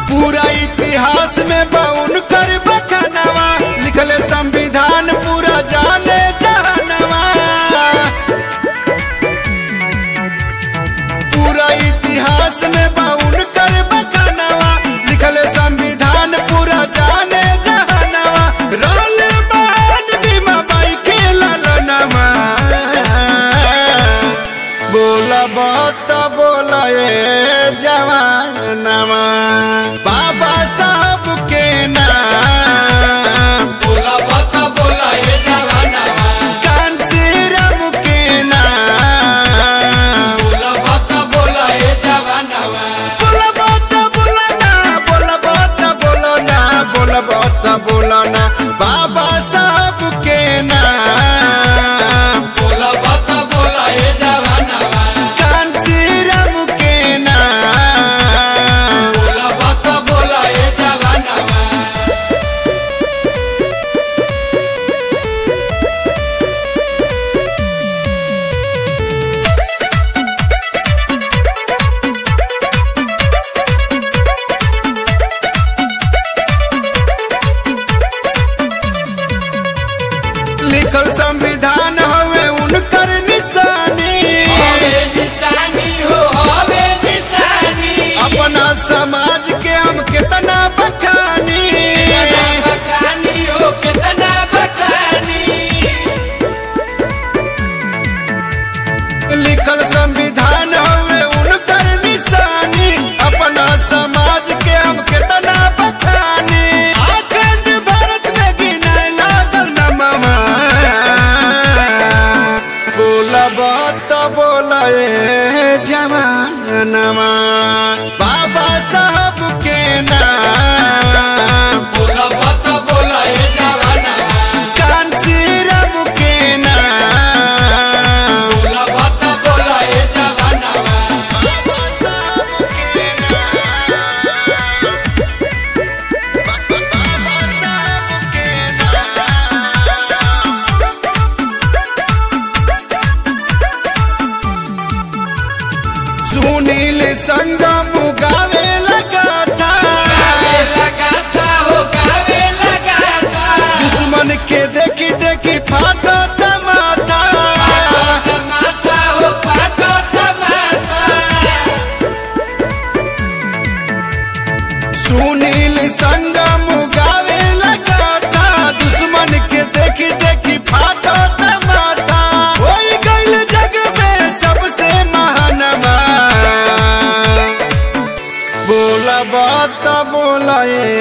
पूरा इतिहास में बउन कर बखनवा लिखले संविधान पूरा जाने जहनवा पूरा इतिहास में बउन कर बखनवा लिखले संविधान पूरा जाने जहनवा रोल बहन बीमा बाई के ललनवा बोला बात बोला ए जवानवा बाबा साहब के नाम बोला बता बोला ये जवानवा कांसीराम के नाम बोला बता बोला ये जवानवा बोला बात बोला ना बोला बात बोलो ना बोला बात बोलो ना बाबा साहब के नाम बोला बता बोला ये जवानवा कांसीराम के नाम बोला बता बोला ये जवानवा लिखल संविधान हवे उनकर निशानी हवे निशानी हो हवे निशानी अपना समाज के हम कितना बखानी कितना बखानी हो कितना बखानी लिखल संविधान हवे उनकर निशानी अपना समाज के हम कितना बखानी अखंड भारत में गिनाए लागल नमवा बोला बात बोला ए जवानवा बाबा साहब के नाम बोला बता बोला ये जवानवा कांसीराम के नाम बोला बता बोला ये जवानवा बाबा साहब के नाम बाबा साहब के नाम सुनील संगम गावे लगा था गावे लगा था हो गावे लगा था दुश्मन के देखी देखी फाटा टमाटा पाटो माता हो पाटो माता सुनील संगम गावे लगा था दुश्मन के देखी देखी फाटा टमाटा होई गइल जग में सबसे महानवा बोला बात बोला ए